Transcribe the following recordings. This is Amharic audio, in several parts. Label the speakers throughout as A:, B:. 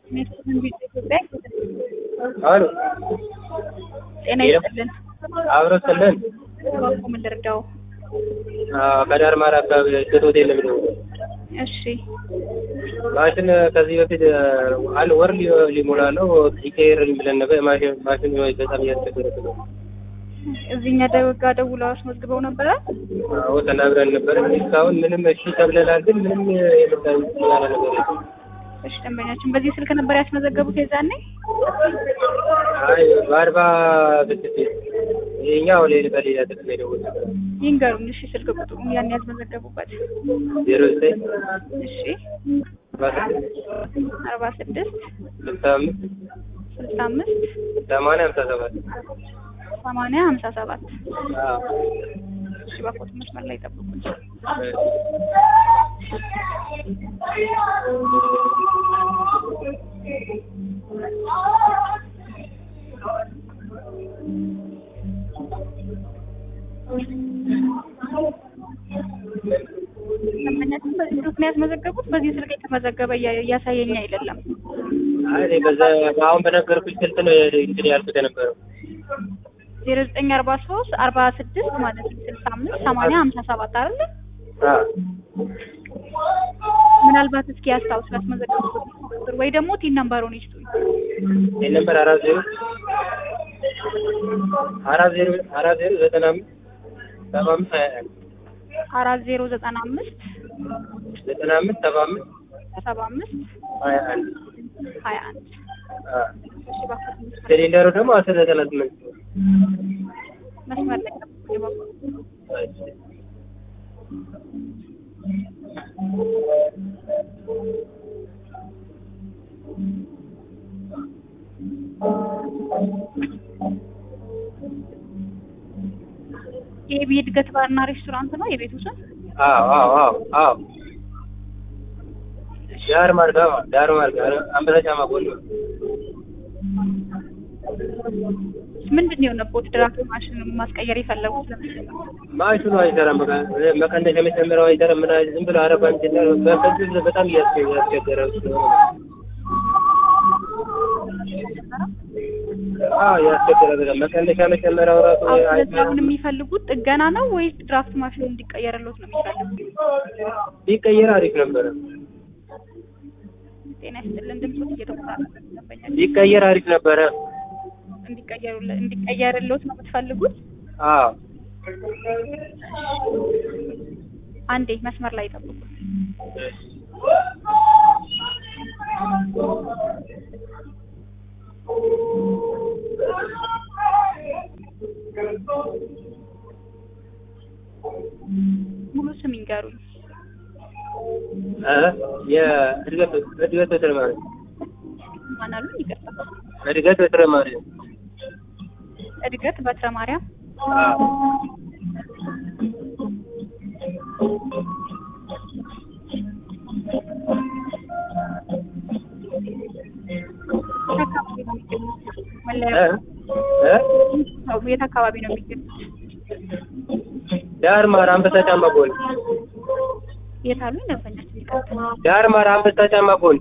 A: ኢትዮጵያ
B: አሉ
A: ጤና ይስጥልን።
B: አብረው ስለን
A: በጎ ምን ልርዳው?
B: ከዳር ማር አካባቢ እሸት ሆቴል ነው የሚደውለው።
A: እሺ
B: ማሽን ከዚህ በፊት አንድ ወር ሊ- ሊሞላ ነው ይቀየርልኝ ብለን ነበር። ማሽን ማሽን በጣም እያስቸገረ ነው።
A: እዚህኛ ደጋ ደውለው አስመዝግበው ነበረ።
B: አዎ ተናግረን ነበር። እስካሁን ምንም እሺ ተብለናል፣ ግን ምንም የመጣ ያለ ነገር የለም።
A: እሺ ደንበኛችን በዚህ ስልክ ነበር ያስመዘገቡት የዛኔ?
B: አይ በአርባ ስድስት ይኸኛው ሌላ በሌላ ስልክ ነው የደወልነው።
A: ይንገሩኝ እሺ ስልክ ቁጥሩን ያን ያስመዘገቡበት።
B: ዜሮ ዘጠኝ
A: እሺ
B: አርባ ስድስት
A: አርባ ስድስት
B: ስልሳ አምስት
A: ስልሳ አምስት
B: ሰማንያ ሀምሳ ሰባት
A: ሰማንያ ሀምሳ ሰባት
B: አዎ
A: እሺ በፎቶ መስመር ላይ ጠብቁኝ። ደንበኛችን በዚህ ስልክ ነው ያስመዘገቡት። በዚህ ስልክ የተመዘገበ እያ- እያሳየኝ አይደለም።
B: አይ እኔ በዛ አሁን በነገርኩሽ ስልክ ነው እንግዲህ ያልኩት የነበረው።
A: ዜሮ ዘጠኝ አርባ ሶስት አርባ ስድስት ማለት ነው ስልሳ አምስት ሰማንያ ሀምሳ ሰባት አይደለ?
B: አዎ
A: ምናልባት እስኪ ያስታውስ ያስመዘገቡት ቁጥር ወይ ደግሞ ቲን ነምበሩን ይስጡኝ።
B: ይህ ነበር አራት ዜሮ አራት ዜሮ አራት ዜሮ ዘጠና አምስት ሰባ አምስት ሀያ አንድ
A: አራት ዜሮ ዘጠና አምስት
B: ዘጠና አምስት ሰባ አምስት
A: ሰባ አምስት
B: ሀያ አንድ
A: ሀያ አንድ
B: አዎ
A: እሺ እባክዎት መስመር
B: ሲሊንደሩ ደግሞ አስር ዘጠና ስምንት
A: መስመር ላይ ጠብቁኝ እባክዎት። የኤቢ እድገት ባርና ሬስቶራንት ነው የቤቱ ስም?
B: አዎ አዎ አዎ አዎ ዳር ማርጋ ዳር ማርጋ አንበሳ ጫማ ጎን ነው።
A: ምንድን ነው የሆነቦት? ድራፍት ማሽን ማስቀየር የፈለጉት ለምንድን ነው?
B: ማሽኑ አይሰራም። በቃ መቀነሻ የሚጨምረው አይሰራም። ምን ዝም ብሎ አረፋ እንትን በከዚህ በጣም እያስቸ- እያስቸገረ ስለሆነ አዎ ያስቸገረ በጣም መቀነሻ መጨመሪያው ራሱ
A: አሁን ስለዚህ
B: አይሰራም።
A: አሁን የሚፈልጉት ጥገና ነው ወይስ ድራፍት ማሽኑ እንዲቀየርሎት ነው የሚፈልጉት?
B: ቢቀየር አሪፍ ነበረ።
A: ጤና ይስጥልን ድምፆት እየተቆራረጠ ነው ደንበኛ
B: ቢቀየር አሪፍ ነበረ።
A: እንዲቀየሩለ እንዲቀየርሎት ነው የምትፈልጉት?
B: አዎ
A: አንዴ መስመር ላይ ጠብቁ። ሙሉ ስም ይንገሩኝ።
B: እ የእድገት እድገት በትረ ማርያም
A: ማን አሉኝ? ይቅርታ።
B: እድገት በትረ ማርያም
A: እድገት በትረ ማርያም።
B: አዎ
A: የት አካባቢ ነው የሚገኙት? መለያ
B: እ እ
A: ነው የት አካባቢ ነው የሚገኙት?
B: ዳር ማር አንበሳ ጫማ ጎን
A: የት አሉኝ? ደንበኛችን ይቀጥል።
B: ዳር ማር አንበሳ ጫማ ጎን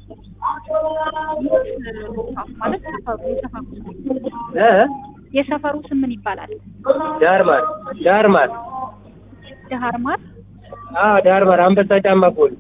A: ማለት ሰፈሩ የሰፈሩ ስም
B: እ
A: የሰፈሩ ስም ምን ይባላል?
B: ዳር ማር ዳር ማር
A: ዳህር ማር
B: አዎ ዳር ማር አንበሳ ጫማ ጎን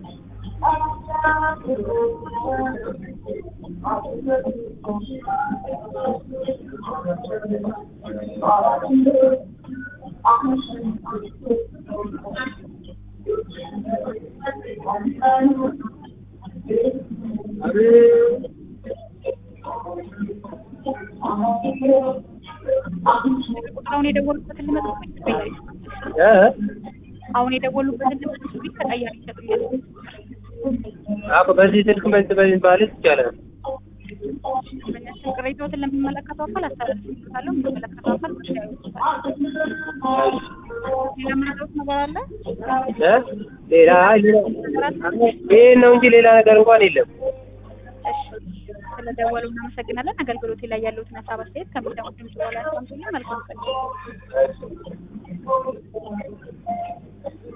A: አሁን የደወሉበትን ልመዝግብ ተቀያሪ
B: እ
A: አሁን የደወሉበትን ልመዝግብ ተቀያሪ ይሰጡኛል።
B: አዎ በዚህ ስልክ መልስ በዚህ ማለት ይቻላል።
A: ደንበኛችን ቅሬታዎትን ለሚመለከተው አካል አስተላልፍበታለሁ። የሚመለከተው አካል ጉዳዩ ሌላ ምንድነው ነገር አለ?
B: እ ሌላ አይ ሌላ ይሄን ነው እንጂ ሌላ ነገር እንኳን የለም።
A: እሺ ስለደወሉ እናመሰግናለን። አገልግሎቴ ላይ ያለውትን ሀሳብ አስተያየት ከሚሰሙት ድምጽ በኋላ ያስቀምጡልኝ። መልካም ቀን።